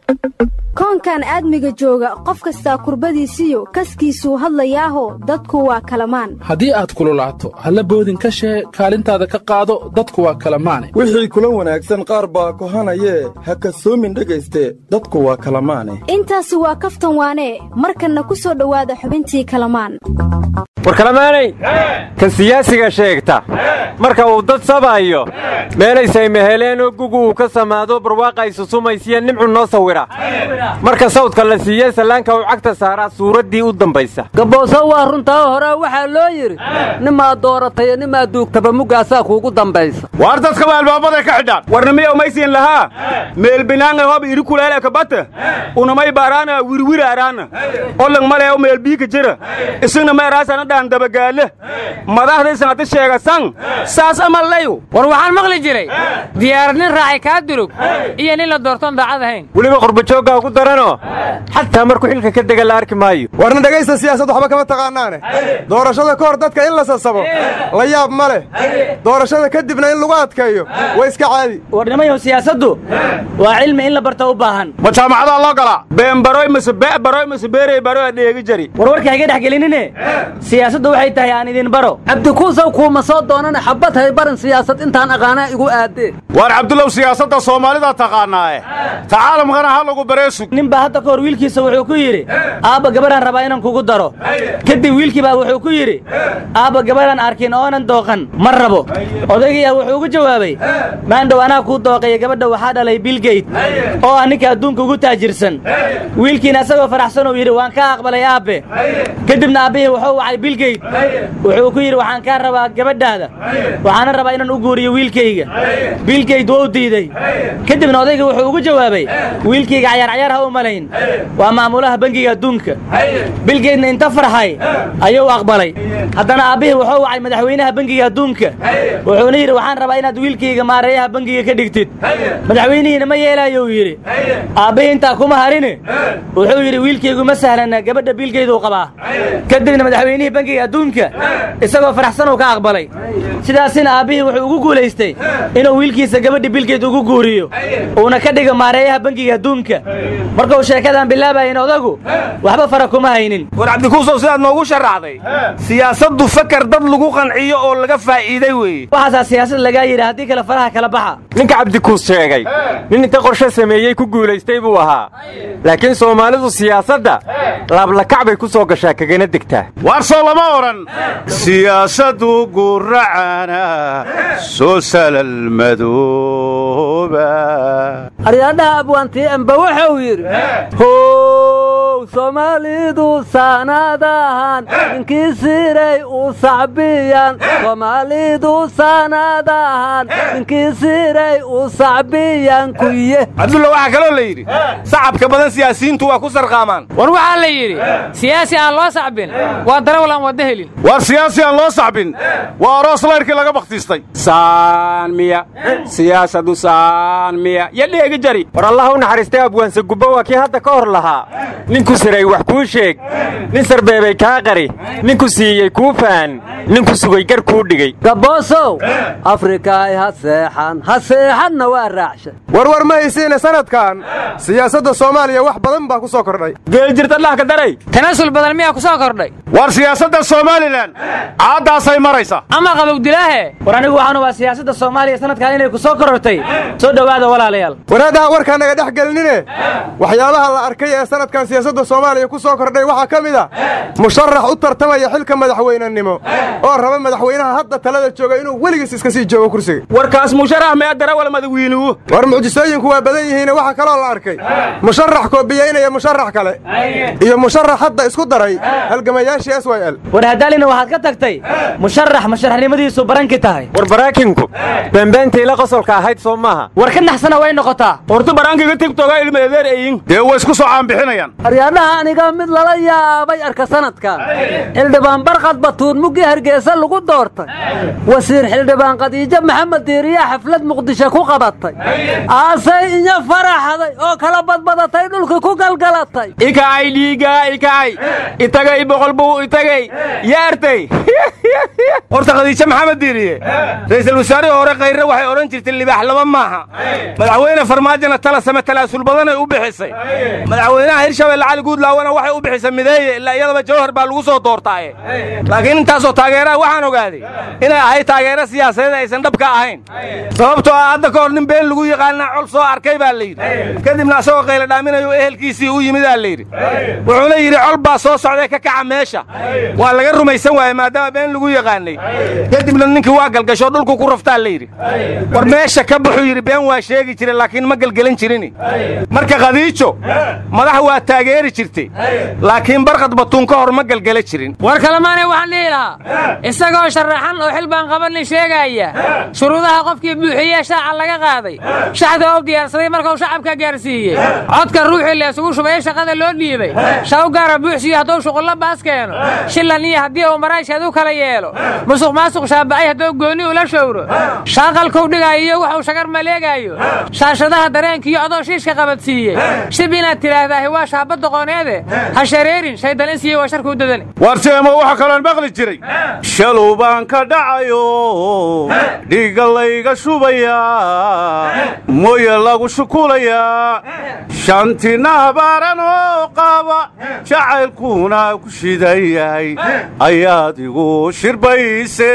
koonkan aadmiga jooga qof kastaa kurbadiisiyo kaskiisuu hadlayaaho dadku waa kalamaan haddii aad kululaato halla boodin ka shee kaalintaada ka qaado dadku waa kalamaane wixii kula wanaagsan qaar baa kohanayee ha kasoomin dhegayste dadku waa kalamaane intaasi waa kaftan waanee markanna ku soo dhowaada xubintii kalamaan war kalamaanay kan siyaasiga sheegta marka uu dad sabayo meelaysay meheleenoo gugu uu ka samaado barwaaqay susumaysiya nimcu noo sawira marka sawdka la siiye sallaanka uu cagta saaraa suuraddii u dambaysa gabooso waa runtaa horaa waxaa loo yidhi nimaad dooratay nimaad duugtaba muggaasaa kuugu dambaysa waar dadkaba albaabaday ka xidhaan warnimiya umaysiin lahaa meelbinaanga hob iri kuleele kabata unamay baaraana wirwir araana olang maleeo meelbiika jira isigna meeraasana dhaan dabagaale madaxdaysan hadi sheegasan saas amallayu war waxaan maqli jiray diyaarad nin raacay kaa durug iyo nin la doortoon daacad ahayn weliba qurbajooggaa ku daranoo xataa markuu xilka ka dega la arki maayo warna dhegaysta siyaasad waxba kama taqaanaane doorashada ka hor dadka in la sasabo la yaab ma leh doorashada kadibna in lagu adkeeyo waa iska caadi warnimayow siyaasaddu waa cilmi in la barta u baahan ma jaamacadaa loo galaa beenbaroy mase be'baroy mase beerey baroy dheegi jari warwarka hayga dhex gelinine siyaasaddu waxay tahay aan idin baro cabdikuusaw kuuma soo doonana xabbad hay baran siyaasad intaan aqaanaa igu aadee waar cabdulow siyaasadda soomaalida taqaannaae tacaalamkana ha lagu baree sug nin baa hadda ka hor wiilkiisa wuxuu ku yidhi aabba gabadhaan rabaa inaan kugu daro kadib wiilkii baa wuxuu ku yidhi aabba gabadhaan arkin oonan dooqan ma rabo odaygiyaa wuxuu ugu jawaabay maandhow anaa kuu dooqaya gabadha waxaa dhalay bilgeyt oo ah ninka adduunka ugu taajirsan wiilkiina isagoo faraxsan uu yidhi waan kaa aqbalay aabbe kadibna aabbihii wuxuu wacay bilgeyt wuxuu ku yidhi waxaan kaa rabaa gabadhaada waxaana rabaa inaan u guuriyo wiilkayga bilgeyt wou diidey kadibna odayga wuxuu ugu jawaabay wiilkayga cayaar cayaar ha u malayn waa maamulaha bangiga adduunka bilgeydna inta farxay ayuu aqbalay haddana aabbihii wuxuu wacay madaxweynaha bangiga adduunka wuxuuna yidhi waxaan rabaa inaad wiilkayga maareeyaha bangiga ka dhigtid madaxweynihiina ma yeelaayou yidhi aabbihii intaa kuma harine wuxuu yidhi wiilkaygu ma sahlana gabadha bilgeyduu qabaa kadibna madaxweynihii bangiga adduunka isagoo faraxsan uu ka aqbalay sidaasina aabbihii wuxuu ugu guulaystay inuu wiilkiisa gabadhi bilgeyd ugu guuriyo uuna ka dhigo maareeyaha bangiga adduunka markuu sheekadan bilaabayin odagu waxba fara kuma haynin war cabdikuusow sidaad noogu sharaxday siyaasaddu fakar dad lagu qanciyo oo laga faa'iiday weeye waxaasaa siyaasad lagaa yidhi haddii kale faraha kala baxa ninka cabdikuus sheegay nin inta qorshe sameeyey ku guulaystay buu ahaa laakiin soomaalidu siyaasadda laablakac bay ku soo gashaa kagana degtaa waar soo lama odhan siyaasaddu guracana soo salal madooba aryaadhaha abwaantii amba wuxuu yidhi how soomaalidu saanaadahan ninkii siray u sacbiyan soomaalidu saanaadahan ninkii siray u sacbiyan kuye cabdulla waxaa kaloo la yidhi sacabka badan siyaasiyiintu waa ku sarqaamaan war waxaa la yidhi siyaasi aan loo sacbin waa darawal aan wadda helin waar siyaasi aan loo sacbin waa aroos layrkii laga bakhtiistay saan miya siyaasadu saan miya yo dheegi jari war allah u naxariistay abwaanse gubbo waa kii hadda ka hor lahaa ninku siray wax kuu sheeg nin sarbeebay kaa qari ninku siiyey kuu faan ninku sugay gar kuu dhigay gaboosow afrikaay ha seexan ha seexanna waa raacsha warwar ma haysiine sanadkan siyaasadda soomaaliya wax badan baa ku soo kordhay geeljirta dhah ka daray tanasul badan miyaa ku soo kordhay waar siyaasadda somalilan caaddaasay maraysa ama qabowdilaahe war anigu waxaan ubaa siyaasadda soomaaliya sanadkan inay ku soo korortay soo dhowaada walaalayaal wanaadaha warkaa naga dhex gelinine waxyaabaha la arkay ee sanadkan siyaasadda soomaaliya ku soo kordhay waxaa ka mid a musharax u tartamaya xilka madaxweynenimo oo raba madaxweynaha hadda talada jooga inuu weligiis iska sii joogo kursiga warkaas musharax mee darawal madawiinuhu war mucjisooyinku waa badan yihiine waxaa kaloo la arkay musharax koobiyeynaya musharax kale iyo musharax hadda isku daray halgamayaashii s y l war haddaalina waxaad ka tagtay musharax musharaxnimadiisu baranki tahay war baraakinku beenbeentay la qosolka ahayd soo maaha war ka naxsana way noqotaa horta baraankiga tigtoga ilma edeer eyin dee way isku soo caanbixinayaan aryaadhaha aniga mid lala yaabay arka sanadkan xildhibaan barqad batuun muggii hargeysa lagu doortay wasiir xildhibaan khadiijo maxamed diiriyaa xaflad muqdisho ku qabatay aasay inya faraxday oo kala badbadatay dhulkii ku galgalatay ikacay dhiiga ikacay itagay boqol buu itagay yaartay horta khadiijo maxamed diiriye ra'iisul wasaarihii hore khayre waxay odhan jirtay libaax laba maaha madaxweyne farmaajona tala same talaasul badanay u bixisay madaxweynaha hirshabelle cali guudlaawena waxay u bixisay mideeye ilaa iyadaba jawhar baa lagu soo doortaaye laakiin intaasoo taageeraha waxaan ogaaday inay ahayd taageero siyaasadeed aysan dhab ka ahayn sababtoo ah hadda ka hor nin been lagu yaqaanaa col soo arkay baa layidhi kadibna asagoo qayla dhaaminayo ehelkiisii u yimidaa layidhi wuxuuna yidhi col baa soo socday ka kaca meesha waa laga rumaysan waaye maadaama been lagu yaqaanay kadibna ninkii waa galgasho dhulku ku raftaa layidhi war meesha ka buxuu yidhi been waa sheegi jira laakiin ma gelgelin jirini marka khadiijo madax waa taageeri jirtay laakiin barqad batuun ka hor ma gelgela jirin war kalemaanay waxaan dhihi lahaa isagoo sharaxan oo xil baan qabanin sheegaya shuruudaha qofkii buuxiyee shaaca laga qaaday shaxda oo diyaarsaday markuu shacabka gaarsiiyey codka ruuxii la isugu shubay shaqada loo dhiibay shaw gaara buuxsiyo hadduu shuqullo baas keeno shillan iyo haddii uu maraysheed u kala yeelo musuq maasuq shaabacay hadduu gooni ula showro shaaqalkuu dhigaayo iyo wuxuu shagar maleegaayo shaashadaha dareenkiiyo adoo shiishka qabadsiiyey shib inaad tidhaahdaahi waa shaaba doqoneede ha shareerin shaydal in siiye waa sharkuu dadani warseemo waxa kaloon maqli jiray shalow baan ka dhacayo dhiigga layga shubayaa mooye lagu shukulayaa shantina habaaran oo qaba jacaylkuuna ku shidan yahay ayaad igu shirbayse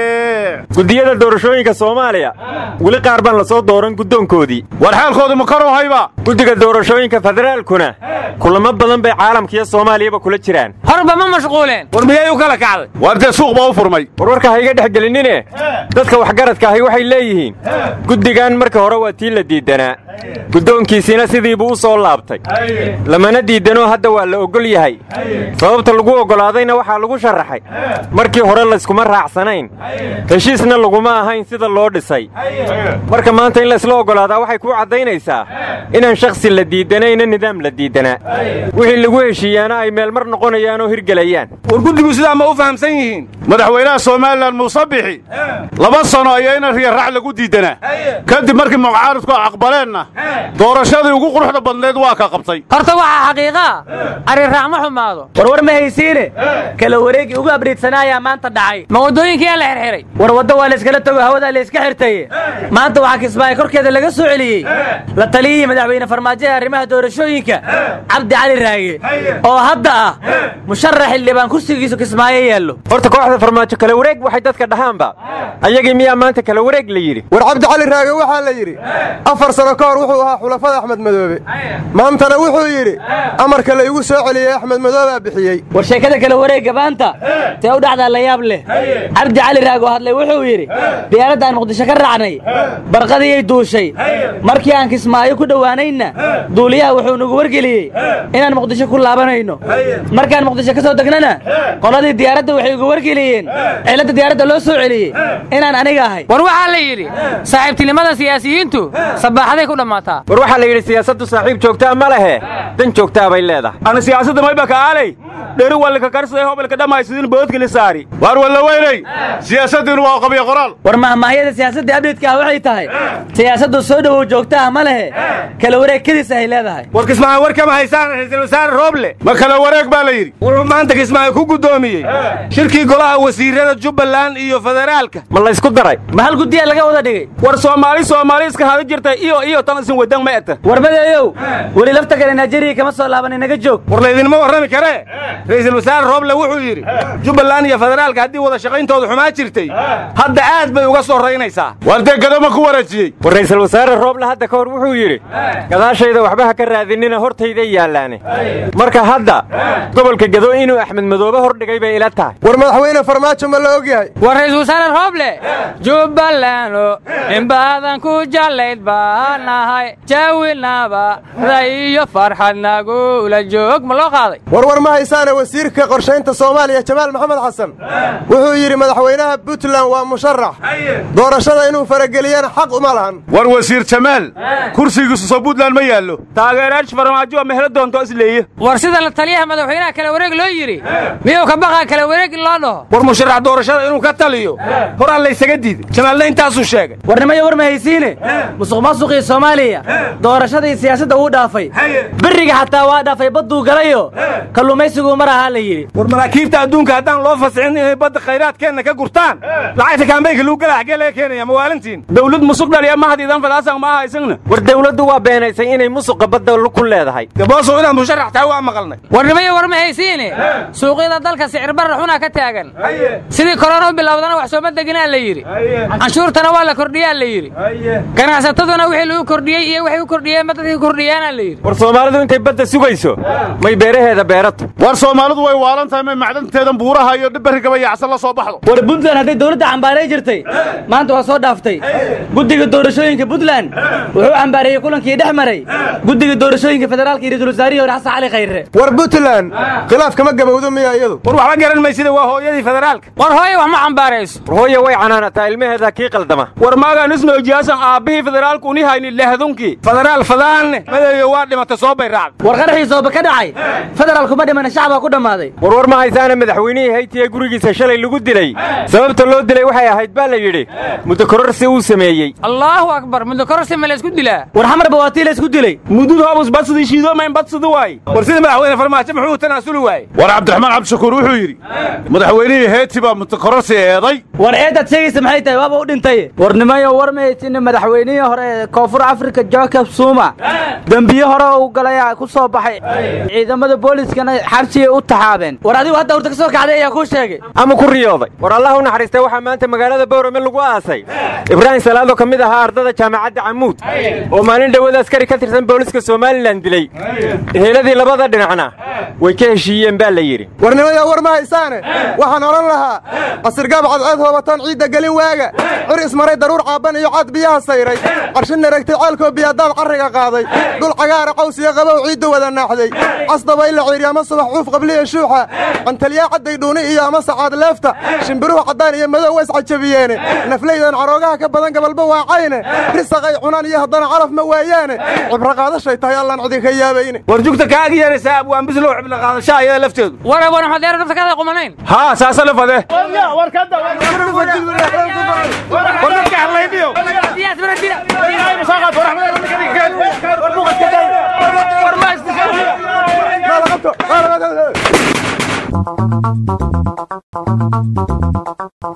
guddiyada doorashooyinka soomaaliya weli qaar baan la soo dooran guddoonkoodii war xaalkoodu ma karow hayba guddiga doorashooyinka federaalkuna kulamo badan bay caalamkiiyo soomaaliyaba kula jiraan horba ma mashquuleen war miyay u kala kacday war dee suuq baa u furmay warwarka ha iga dhex gelinine dadka waxgaradka ahi waxay leeyihiin guddigan marka hore waa tii la diiddanaa guddoonkiisiina sidiibuu u soo laabtay lamana diiddanoo hadda waa la oggol yahay sababta lagu oggolaadayna waxaa lagu sharaxay markii hore layskuma raacsanayn heshiisna laguma ahayn sida loo dhisay marka maanta in laysla oggolaadaa waxay kuu caddaynaysaa inaan shakhsi la diiddanayna nidaam la diiddanaa wixii lagu heshiiyaana ay meelmar noqonayaan oo hirgelayaan war guddigu sidaa ma u fahamsan yihiin madaxweynaha somalilan muuse bixi laba sano ayaa ina riyarrac lagu diiddanaa kadib markii mucaaridku aqbaleenna doorashadii ugu quruxda badnayd waa ka qabtay horta waxaa xaqiiqaa arriraac ma xumaado warwar ma haysiine kala wareegii ugu abriidsanaa ayaa maanta dhacay ma waddooyinkiyaa la xirxiray war waddo waa layskala tago hawadaa layska xirtaye maanta waxaa kismaayo korkeeda laga soo celiyey la taliyihii madaxweyne farmaajo ee arrimaha doorashooyinka cabdi cali raage oo hadda ah musharax xildhibaan kursigiisu kismaayo yaallo horta kooxda farmaajo kala wareeg waxay dadka dhahaanba ayagii miyaa maanta kala wareeg la yidhi war cabdi cali raage waxaa la yidhi afar sano ka hor wuxuu ahaa xulafada axmed madoobe maantana wuxuu yidhi amarka la igu soo celiyey axmed madoobaa bixiyey war sheekada kala wareegga maanta see u dhacdaa la yaab leh cabdi cali raag oo hadlay wuxuu yidhi diyaaradda aan muqdisho ka raacnay barqadiyay duushay markii aan kismaayo ku dhowaanaynna duuliyaha wuxuu nagu wargeliyey inaan muqdisho ku laabanayno markaan muqdisho ka soo degnana qoladii diyaaradda waxay igu wargeliyeen ciladda diyaaradda loo soo celiyey inaan aniga ahay war waxaa la yidhi saaxiibtinimada siyaasiyiintu sabaaxaday ku dhammaataa war waxaa la yidhi siyaasaddu saaxiib joogtaa ma lehe dan joogtaa bay leedahay ana siyaasadda mayba ka aalay dheri walka karsaday hobalka dhammaay sidin boodka la saari waar walla weynay siyaasaddiinu waa qabya qoraal war mahmaahyada siyaasadda abdheedka ah waxay tahay siyaasaddu soo dhowow joogta ah ma lehe kala wareegkadiis ay leedahay war kismaayo war kama haysaan ra'iisul wasaare rooble ma kala wareeg baa la yidhi wuxuu maanta kismaayo ku guddoomiyey shirkii golaha wasiirada jubbaland iyo federaalka ma laysku daray ma hal guddiyaa laga wada dhigay war soomaali soomaali iska hada jirta iyo iyo tan isin wadan ma eta warmadeeyow weli lafta kale nigeriya kama soo laaban inaga joog war laydinma warrami karee ra'iisul wasaare rooble wuxuu yidhi jubbaland iyo federaalka haddii wada shaqayntoodu xumaa jirtay hadda aad bay uga soo raynaysaa waar dee gadama ku wareejiyey war ra'iisul wasaare rooble hadda ka hor wuxuu yidhi gadaashayda waxba ha ka raadinina hortayda yaallaane marka hadda gobolka gado inuu axmed madoobe hor dhigay bay ila tahay war madaxweyne farmaajo ma la og yahay war ra'iisul wasaare rooble jubbalando in badan ku jallayd baa nahay jaawilnaba faraxda iyo farxadnagula joog ma loo qaaday warwar ma haysaane wasiirka qorshaynta soomaaliya jamaal maxamed xasan wuxuu yidhi madaxweynaha puntland waa musharax doorashada inuu farageliyana xaq uma lahan war wasiir jamaal kursigiisu soo buntland ma yaallo taageeraash farmaajo ma helo doonto isleeye war sida la taliyaha madaxweynaha kala wareeg loo yidhi miyuu ka baqaa kala wareeg in loo dhaho war musharax doorashada inuu ka taliyo horaa laysaga diiday jamaalna intaasuu sheegay warnimayo war ma haysiine musuq maasuqii soomaaliya doorashadii siyaasadda uu dhaafay beriga xataa waa dhaafay badduu galayo kalluumaysiguu mar ahaa la yidhi war maraakiibta adduunka haddaan loo fasixin inay badda khayraadkeenna ka gurtaan lacagta kaambeynka lagu gala xaggee laga keenaya mawaalintiin dawlad musuq dhaliya mahadiidan fadaasan ma aha isagna war dawladdu waa beenaysay inay musuqa badda ku leedahay gaboosow inaad musharax tahay waa maqalnay warnimayo war ma haysiine suuqyada dalka sicir barra xunaa ka taagan sidii korona u bilowdana wax sooma deginaa la yidhi canshuurtana waa la kordhiyaa la yidhi ganacsataduna wixii lagu kordhiyey iyo waxay u kordhiyeenba dadkii kordhiyaana la yidhi war soomaalidu intay badda sugayso may beeraheeda beerato war soomaalidu way waalan tahay may macdanteedan buuraha iyo berrigaba yacsan la soo baxdo war puntland hadday dawladda cambaaray jirtay maanta waa soo dhaaftay guddiga doorashooyinka puntland wuxuu cambaareeyey kulankii dhex maray guddiga doorashooyinka federaalka iyo ra-iisul wasaarihii hore xasan cali khayre war puntland khilaaf kama gabowdo miya iyadu war waxba garan maysida waa hooyadii federaalka war hooye wax ma cambaarayso war hooye way canaanataa ilmaheeda kii qaldama war maagaan isnoojiyaasan aabbihii federaalku uni hayni lehdunkii federaal fadaanne madeeyo waa dhimatay soo bay raacday war qaraxii sooba ka dhacay federaalku ma dhimana shacbaa ku dhammaaday war war ma haysaana madaxweynihii hayti ee gurigiisa shalay lagu dilay sababta loo dilay waxay ahayd baa la yidhi muddo kororsi uu sameeyey allaahu akbar muddo kororsi ma la isku dilaa war xamarba waa tii la isku dilay mudud hoobus badsidii shiidoomayn badsidi waaye war sida madaxweyne farmaajo muxuu tanaasuli waaye war cabdiraxmaan cabdishakuur wuxuu yidhi madaxweynihii heyti baa mutakororsi eeday war eedaad sheegaysa maxay tahay waaba u dhintay warnimayo war ma haysinne madaxweynihii hore ee koonfur afrika jacob suma dembiye hore uu galay ku soo baxay ciidamada booliiskana xabsigay u taxaabeen war adigu hadda hurta ka soo kacday ayaa kuu sheegay ama ku riyooday war allah u naxariistay waxaa maanta magaalada bowrame lagu aasay ibraahim salaado ka mid ahaa ardada jaamacadda camuud oo maalin dhowada askari ka tirsan booliska somalilan dilay heeladii labada dhinacna way ka heshiiyeen baa la yidhi warnimayo war ma haysaane waxaan odhan lahaa casirgaab cadceed hoobatoon ciidda gelin waaga cur ismaray daruur caabban iyo cad biyaha sayray qarshin naragtay ceelkoo biyadaad carriga qaaday dhul cagaara qaws iyo qabow ciidda wada naaxday casdaba ila ciiri ama subax cuuf qabliya shuuxa cantalyaa cadday dhuuni iyo ama sacaad leefta shimbiruhu caddaan iyo madow wa iscajabiyeene naflaydan caroogaha ka badan gabalba waacayne risaqay cunaan iyo haddana calaf ma waayaane cibro qaadashay tahay allaan cidi ka yaabayne war jugta kaaga yeeraysaa abwaan bislow ciblo qaadashaa iyada lafteedu war abwaan maxamed dheer nafta kaada qumanayn haa saasa la fade war ka da war dadka hadlayniyo diyaas bara dira war ma istishaa ما لقبته ما لقبته